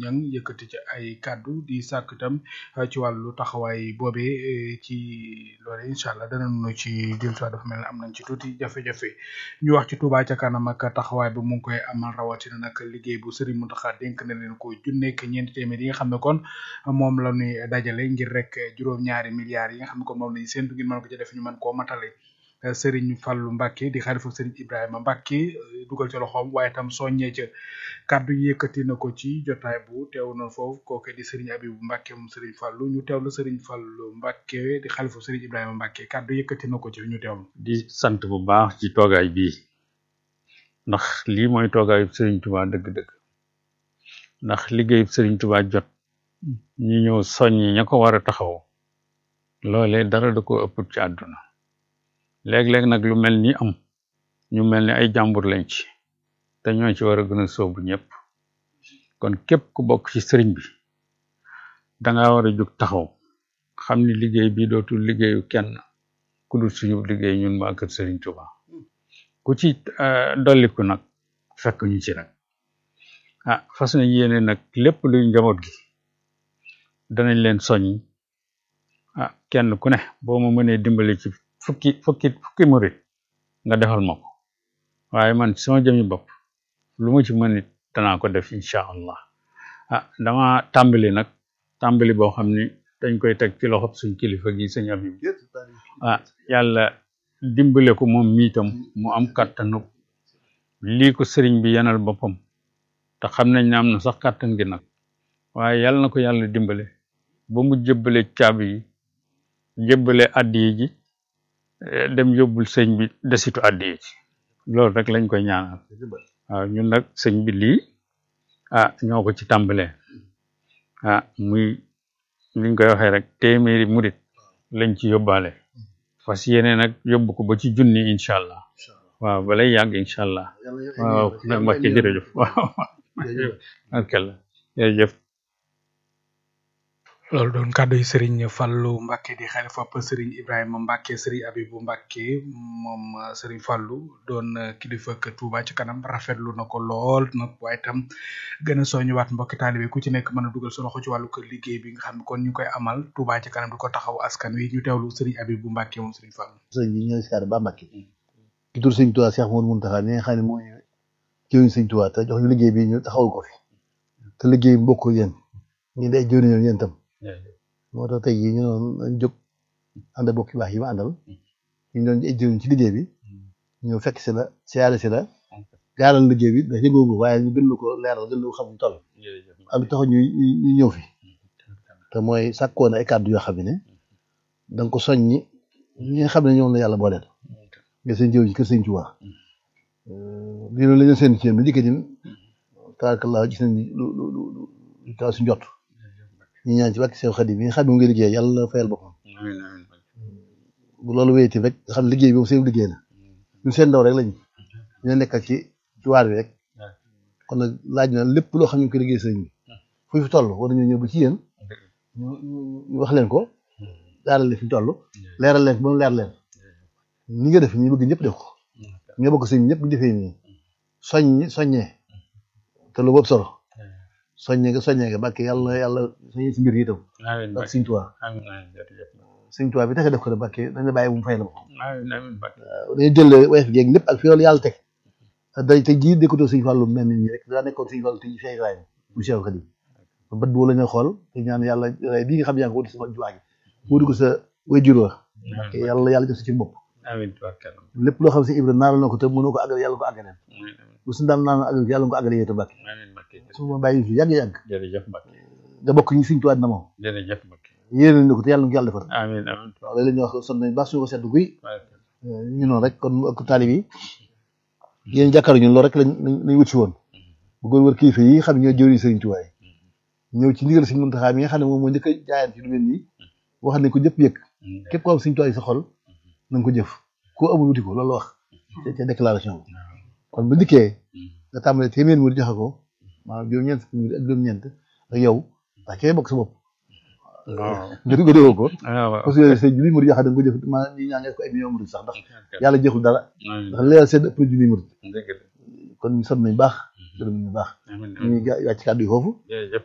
Niang yëkkati ci ay kàddu di sàkk itam ci wàllu taxawaay boobee ci loole incha allah danañu ci jëm soit dafa mel ne am nañ ci tuuti jafe-jafe ñu wax ci Touba ca kanam ak taxawaay bi mu ngi koy amal rawatina nag liggéey bu Serigne Mountakha dénk na leen ko junneeg ñeenti téeméer yi nga xam ne kon moom la ñuy dajale ngir rek juróom-ñaari milliards yi nga xam ne kon moom lañu séntu ngir mën ko ci def ñu mën koo matale Serigne Fallou Mbacke di xalifu Serigne Ibrahima Mbacke dugal ci loxoom waaye tam soññee ca kàddu yëkkati na ko ci jotaay bu teew na foofu kooke di Serigne Abibou Mbacke moom Serigne Fallou ñu teewlu Serigne Fallou Mbacke di xalifu Serigne Ibrahima Mbacke kàddu yëkkati na ko ci ñu teewlu. di sant bu baax ci toogaay bii ndax lii mooy toogaayu Serigne Touba dëgg-dëgg ndax liggéeyu Serigne Touba jot ñu ñëw soññi ña ko war a taxaw loolee dara da ko ëpp ci àdduna léeg-léeg nag lu mel ni am ñu mel ni ay jàmbur lañ ci te ñoo ci war a gën a sóobu ñëpp kon képp ku bokk ci sëriñ bi danga war a jóg taxaw xam ni liggéey bi dootul liggéeyu kenn ku dul suñu liggéey ñun waa kër Serigne Touba ku ci dolliku nag fekk ñu ci rek ah fas na yéene nag lépp luy njaboot gi danañ leen soññ ah kenn ku ne boo ma mënee dimbali ci fukki fukki fukki murit nga defal ma ko waaye man sama jëmi bopp lu ma ci mën it danaa ko def incha allah ah dama tàmbali nag tàmbali boo xam ni dañ koy teg ci loxob suñ kilifa gi sëñ Abib ah yàlla dimbale ko moom miitam mu am kàttanu lii ko sëriñ bi yanal boppam te xam nañ ne am na sax kàttan gi nag waaye yàlla na ko yàlla dimbale ba mu jëbbale caabi yi jëbbale addiyi ji dem yóbbul sëñ bi desitu addiyi ji loolu rek lañ koy ñaanal waaw ñun nag sëñ bi lii ah ñoo ko ci tàmbalee ah muy liñ koy waxee rek téeméeri murit lañ ci yóbbaale fas yéene nag yóbbu ko ba ci junni incha allah waaw balay yàgg incha allah waaw nag Mbacke jërëjëf waaw alkalla jërëjëf loolu doon kàddu yi Serigne Fallou Mbacke di xalifa Serigne Ibrahima Mbacke Serigne Abibou Mbacke moom Serigne Fallou doon kilifa ak Touba ci kanam rafetlu na ko lool nag waaye tam gën a soññiwaat mbokki taalibe ku ci nekk mën a dugal sa loxo ci wàllu kër liggéey bi nga xam ne kon ñu koy amal Touba ci kanam di ko taxaw askan wi ñu teewlu Serigne Abibou Mbacke moom Serigne Fallou. sëñ bi ñooy siyaare ba Mbacke ci tur sëñ Touba Cheikh Mouhamadou Mountakha mi nga xam ne mooy jëwriñ sëñ Touba te jox ñu liggéey bi ñu taxawul ko fi te liggéey bi mbokk yéen ñu day jëwriñam yéen tam moo tax tey jii ñu doon nañ jóg ànd ak bokk yu baax yi ma àndal ñu doon ay jëriñ ci liggéey bi ñëw fekk si la siyaare si la gaaral liggéey bi ndax yëgoo ko waaye ñu gën la ko leeral gën la ko xam ñu toll am tax ñu ñu ñëw fi te mooy sàkkoon ay kàddu yoo xam ne da nga ko soññi ñi nga xam ne ñoom la yàlla booleel nga seen jëw ci kër sëñ Tuubaa lii loolu la ñu seen ci yéen bi dikkee din tabaarkalla gis nañ lu lu lu lu taw si njott ñu ñaan ci wàkk seen xadim yi nga xam ne mu ngi liggéey yàlla fayal boppam bu loolu wéyati rek nga xam ne liggéey bi moom seen liggéey la ñun seen ndaw rek lañ ñu nekkal ci ci waar bi rek kon nag laaj na lépp loo xam ne ñu ko liggéey sëñ bi fu fi toll war nañu ñëw ba ci yéen ñu ñu wax leen ko daaral leen fi ñu toll leeral leen ba mu leer leen ni nga def ñu bëgg ñëpp def ko ñoo bëgg sëñ ñëpp ñu defee nii soññ soññee te lu boobu solo soññee nga soññee nga bàkke yàlla yàlla soññee si mbir yi itam ak sëñ Tuubaa sëñ Tuubaa bi tax def ko ne bàkke dañ la bàyyi bu mu fay la ko dañu jël wayef geeg lépp ak fi yoolu yàlla teg day te jii dékkatoo sëñ Fallu mel ni ñi rek daa nekkoon sëñ Fallu te ñu Cheikh Ibrahima bu Cheikh Khadim bët boo la ñu xool te ñaan yàlla ray bii nga xam yaa ngi ko wuti sa juwaa gi wuti ko sa wayjur wa yàlla yàlla def sa ci bopp lépp loo xam si Ibra naaral na ko te mënoo ko àggal yàlla ko àggaleen bu suñu daan naan àggal yàlla ko àggale yéete Mbàkke su ma bàyyi fi yàgg-yàgg jërëjëf Mbacke nga bokk ñu Sëñ Tuubaa na moom jërëjëf Mbacke yéene nañ ko te yàlla na ko yàlla defar amiin amiin waaw léeg-léeg ñu wax son nañ baax suñu ko sedd guy ñu noonu rek kon ak taalib yi yéen jàkkaar ñun loolu rek lañ lañ wut si woon bëggoon wër kilifa yi xam ñoo jëriñ Sëriñ Tuubaa yi ñëw ci ndigal Sëriñ Muntaxaa mi nga xam ne moom moo njëkk a jaayaan ci lu mel nii wax nañ ko ñëpp yëg képp ko am Sëriñ Tuubaa yi sa xol na nga ko jëf koo amul wuti ko loolu la wax ca déclaration bi kon bu dikkee nga tàmbalee téeméer mu joxe ko maanaam juróom-ñeent fukki ak juróom-ñeent ak yow ndax kee bokk sa bopp nga nga déggoo ko parce que sëñ junni murid yoo xam ne nga ko jëf ma ñi ñaa ngi ko ay million murid sax ndax yàlla jeexul dara ndax leeral seen ëpp junni murid kon ñu sant nañ baax gërëm nañ baax ñu ngi wàcc kàddu yi foofu